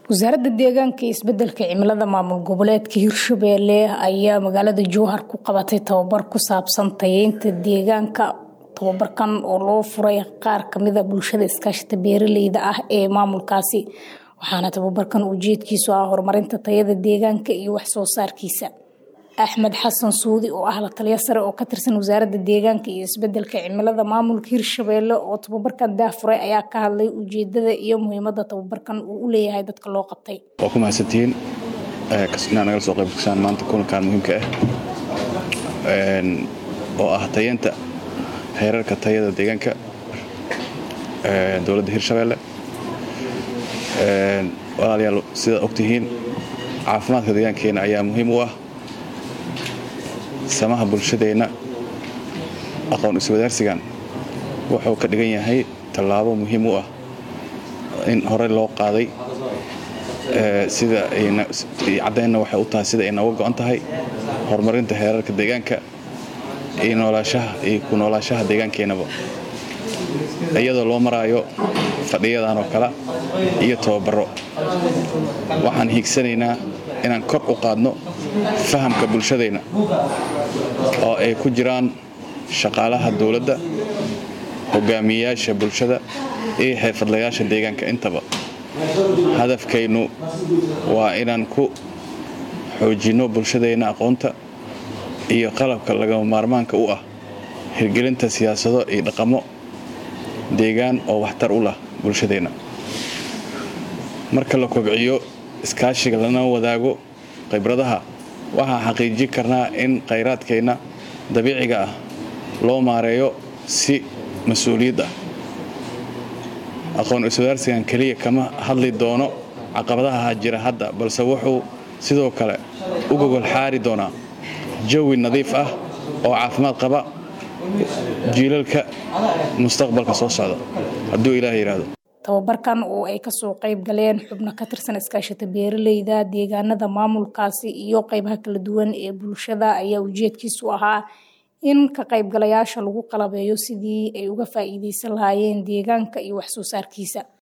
wasaaradda deegaanka iyo isbedelka cimilada maamul goboleedka hirshabelle ayaa magaalada jowhar ku qabatay tababar ku saabsan tayeynta deegaanka tababarkan oo loo furay qaar kamida bulshada iskaashata beeraleyda ah ee maamulkaasi waxaana tababarkan ujeedkiisu ah horumarinta tayada deegaanka iyo waxsoo saarkiisa axmed xasan suudi oo ah la taliya sare oo ka tirsan wasaaradda deegaanka iyo isbedelka cimilada maamulka hirshabelle oo tababarkan daafuray ayaa ka hadlay ujeedada iyo muhiimada tababarkan uu u leeyahay dadka loo qabtay waa ku mahadsantihiin inaad nagala soo qaybgasaan maanta kulankan muhiimka ah oo ah tayeenta heerarka tayada deegaanka dowladda hirshabelle walaalayaal sidaad ogtihiin caafimaadka deegaankeena ayaa muhiim u ah samaha bulshadeenna aqoon iswadaarsigan wuxuu ka dhigan yahay tallaabo muhiim u ah in horey loo qaaday sida caddaynna waxay u tahay sida ay nooga go'an tahay horumarinta heerarka deegaanka iyo noolaashaha iyo ku noolaashaha deegaankeenaba iyadoo loo maraayo fadhiyadan oo kale iyo tababaro waxaan hiigsanaynaa inaan kor u qaadno fahamka bulshadeenna oo ay ku jiraan shaqaalaha dowladda hogaamiyeyaasha bulshada iyo xirfadlayaasha deegaanka intaba hadafkaynu waa inaan ku xoojinno bulshadeenna aqoonta iyo qalabka lagama maarmaanka u ah hirgelinta siyaasado iyo dhaqamo deegaan oo waxtar u lah bulshadeenna marka la kobciyo iskaashiga lana wadaago khibradaha waxaan xaqiijin karnaa in khayraadkeenna dabiiciga ah loo maareeyo si mas-uuliyad ah aqoon iswadaarsigan keliya kama hadli doono caqabadaha jira hadda balse wuxuu sidoo kale u gogol xaari doonaa jawi nadiif ah oo caafimaad qaba jiilalka mustaqbalka soo socda hadduu ilaah yidhaahdo tababarkan oo ay kasoo qayb galeen xubno ka tirsan iskaashata beeraleyda deegaanada maamulkaasi iyo qeybaha kala duwan ee bulshada ayaa ujeedkiisu ahaa in ka qaybgalayaasha lagu qalabeeyo sidii ay uga faa'iideysan lahaayeen deegaanka iyo waxsoo saarkiisa